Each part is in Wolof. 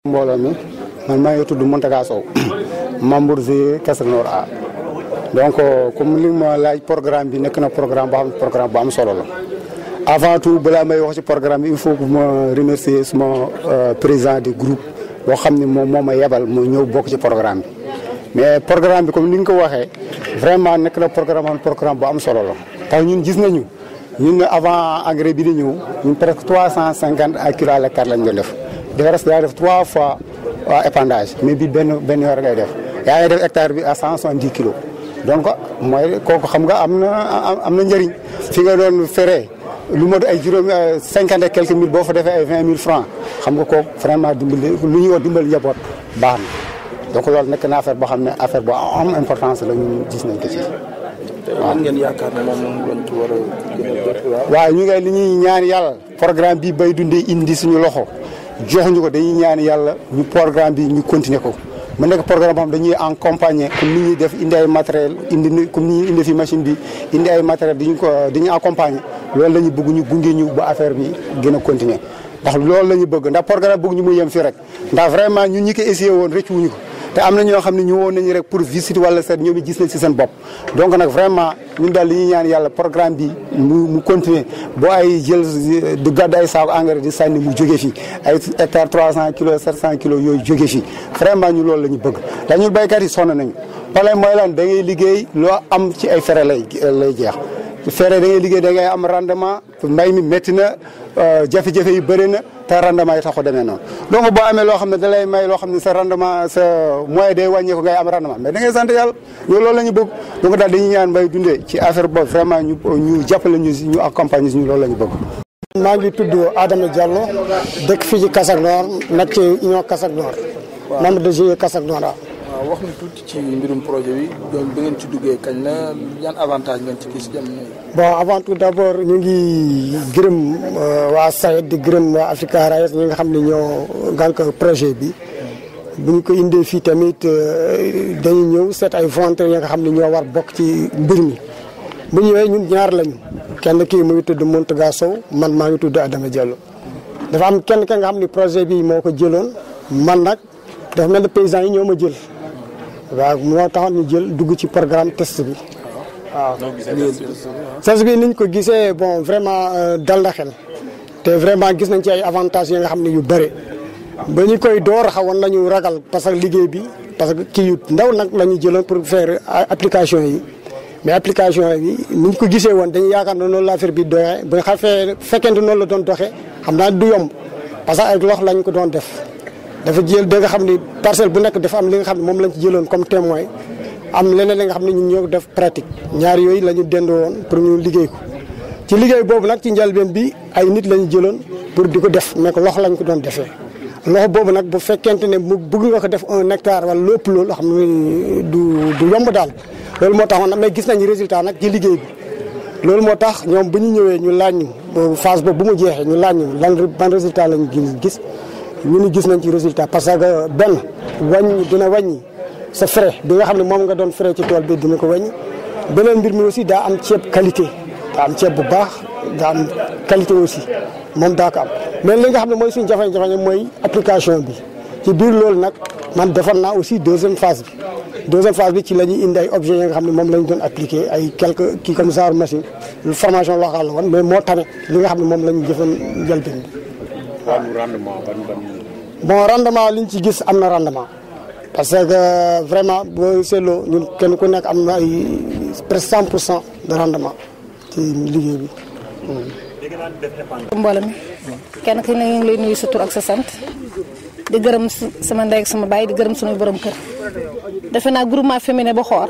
mbooloo mi man maa ngi tudd Mountaga Sow membre GIE Kasak Nord A donc comme li ma laaj programme bi nekk na programme boo xam ne programme bu am solo la avant tout balaa may wax ci programme bi il faut que ma remercier suma président du groupe boo xam ne moom moo ma yebal mu ñëw bokk ci programme bi mais programme bi comme ni nga ko waxee vraiment nekk na programme programme bu am solo la parce que ñun gis nañu ñun avant engrais bi di ñëw ñun presque trois cent cinquante à kilo à l'hectare lañ doon def dafa daa def trois fois épandage mais bi benn benn yoon ngay def yaa ngi def hectare bi à cent soixante dix kilos donc mooy kooku xam nga am na am na njëriñ fi nga doon feree lu mot ay juróomi cinquante et quelques mille boo fa defee ay vingt mille francs xam nga kooku vraiment dimbali lu ñuy wax dimbali njaboot baax na donc loolu nekk na affaire boo xam ne affaire bu am importance la ñu gis nañ ko ci. waaw ngeen yaakaar ne moom lañ ci war a. waaw ñu ngi li ñuy ñaan yàlla programme bi bay dundee indi suñu loxo. joxuñu ko dañuy ñaan yàlla ñu programme bi ñu continuer ko mu nekk programme boo xam dañuy accompagner comme ni ñuy def indi ay matériel indi comme ni ñuy indi fi machine bi indi ay matériel diñu ko dañuy accompagner loolu la ñu bëgg ñu gunge ñu ba affaire bi gën a continuer ndax loolu la ñu bëgg ndax programme bëgg ñu mu yem fii rek ndax vraiment ñun ñi ko essayé woon rëcc wuñu ko te am na ñoo xam ne ñu woon nañu rek pour visite wala seet ñoom it gis nañ si seen bopp donc nag vraiment ñun daal li ñuy ñaan yàlla programme bi mu mu continuer boo ay jël du gàdd ay saako engrais di sànni mu jóge fii ay hectare 300 kilos 700 kilos yooyu jóge fii vraiment ñu loolu la ñu bëgg ndax ñun béykat yi sonn nañu problème mooy lan da ngay liggéey loo am ci ay fere lay lay jeex fere da ngay liggéey da ngay am rendement mbay mi métti na jafe-jafe yi bëri na te rendement yi taxu demee noonu donc boo amee loo xam ne da lay may loo xam ne sa rendement sa moyen day wàññeeku ngay am rendement mais da ngay sant yàlla ñu loolu la ñu bëgg donc daal dañuy ñaan mbay dundee ci affaire boobu vraiment ñu ñu jàppale ñu ñu accompagner ñu loolu la ñu bëgg. maa ngi tudd Adama Diallo dëkk fii ci Kasak Nord nekk ci union Kasak Nord. membre de GIE Kasak Nord waaw wax na tuuti ci mbirum projet bi donc bi ngeen ci duggee kañ la yan avantage ngeen ci gis jamono yi. bon avant tout d' abord ñu ngi gërëm waa SAED di gërëm waa Africa Rice ñi nga xam ne ñoo gànk projet bi bu ñu ko indee fii tamit dañuy ñëw seet ay volontaires yi nga xam ne ñoo war bokk ci mbir mi bu ñëwee ñun ñaar lañu kenn kii mu ngi tudd Mountaga Sow man maa ngi tudd Adama Diallo dafa am kenn ka nga xam ne projet bi moo ko jëloon man nag dafa mel ne paysans yi ñoo ma jël waaw moo taxoon ñu jël dugg ci programme test bi waaw. test bi niñ ko gisee bon vraiment dal na xel te vraiment gis nañ ci ay avantages yi nga xam ne yu bëri ba ñu koy door xawoon nañu ragal parce que liggéey bi parce que kii yu ndaw nag la ñu jëloon pour faire application yi mais application yi ni ñu ko gisee woon dañuy yaakaar ne noonu la affaire bi doxee ba nga xam fekkente noonu la doon doxee xam naa du yomb parce que ak lox lañ ko doon def. dafa jël da nga xam ni parcelle bu nekk dafa am li nga xam ne moom lañ ci jëloon comme témoin am leneen li nga xam ne ñun ñoo def pratique ñaar yooyu la ñu dendoo woon pour ñu liggéey ko ci liggéey boobu nag ci njëlbeen bi ay nit la ñu jëloon pour di ko def mais ko loxo lañ ko doon defee loxo boobu nag bu fekkente ne mu bëgg nga ko def un hectare wala lépp loolu xam ne du du yomb daal loolu moo taxoon mais gis nañu résultat nag ci liggéey bi loolu moo tax ñoom bu ñu ñëwee ñu laaj ñu phase boobu bu mu jeexee ñu laaj ñu lan ban résultat lañu gis ñu ni gis nañ ci résultat parce que benn wàññi dina wàññi sa frais bi nga xam ne moom nga doon frais ci tool bi dina ko wàññi beneen mbir mi aussi daa am ceeb qualité daa am ceeb bu baax daa am qualité aussi moom daa ko am mais li nga xam ne mooy suñu jafe-jafe mooy application bi ci biir loolu nag man defar naa aussi deuxième phase bi deuxième phase bi ci la ñuy indi ay objets yi nga xam ne moom la ñu doon appliqué ay quelques kii comme genre machine formation locale la woon mais moo tane li nga xam ne moom la ñu jëfoon njëlbeen bi rendement ban ban. bon rendement li ñu ci gis am na rendement parce que vraiment boo seetloo ñun kenn ku nekk am na ay presque cent pour cent de rendement ci liggéey bi. mbooloo mi kenn ki ne ñu ngi lay nuyu sa tur ak sa sant di gërëm sama ndey ak sama baay di gërëm suñuy borom kër defe naa groupement féminin ba xoor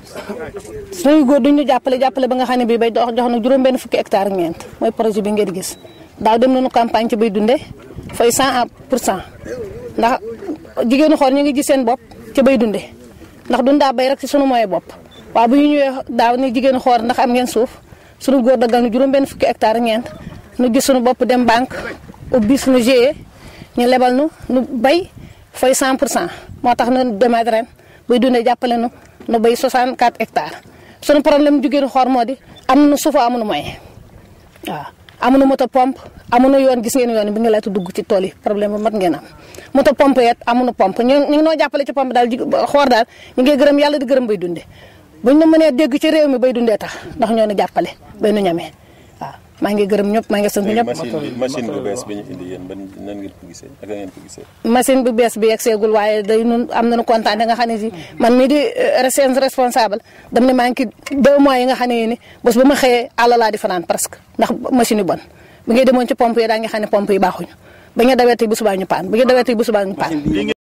suñuy góor duñ ñu jàppale jàppale ba nga xam ne bii bay dox jox na juróom-benn fukki hectare ak ñeent mooy projet bi ngeen di gis daaw dem nañu campagne ci bay dunde fay 100 pour cent ndax jigéenu xoor ñu ngi gis seen bopp ci bay dunde ndax dun daa bay rek ci sunu moyen bopp waaw bu ñu ñëwee daaw ni jigéenu xoor ndax am ngeen suuf sunu góor daggal nu juróom-benn fukki hectare ak ñeent nu gis sunu bopp dem banque ubbi sunu GIE ñu lebal nu nu bay fay 100 pour cent moo tax nu demaat ren bay dundee jàppale nu nu bay 64 hectares sunu problème jigéenu xoor moo di am nu suufa amunu moyen waaw amuñu moto pompe amuñu yoon gis ngeen yoon bi nga laata dugg ci tool yi problème bu mat ngeen am moto pompe yet amuñu pompe ñu ñu ngi noo jàppale ci pompe daal ji xoor daal ñu ngi gërëm yàlla di gërëm bay dunde buñ na mënee dégg ci réew mi bay dundee tax ndax ñoo ni jàppale bay nu ñamee waaw maa ngi gërëm ñëpp maa ngi sant ñëpp machine bi machine bu bees bi ñu indi yéen ban nan ngeen ko gisee ak ngeen ko gisee. machine bu bees bi yegg seegul waaye day nun am nañu kontaan nga xam ne si man mii di seen responsable dam ne maa ngi ci deux mois yi nga xam ne ni bés ba ma xëyee àll laa di fanaan presque ndax machine yu bon bi ngay demoon ci pompe yi daa nga xam ne pompe yi baaxuñu ba nga dawee tey bu subaa ñu paan ba nga dawee tey bu subaa ñu paan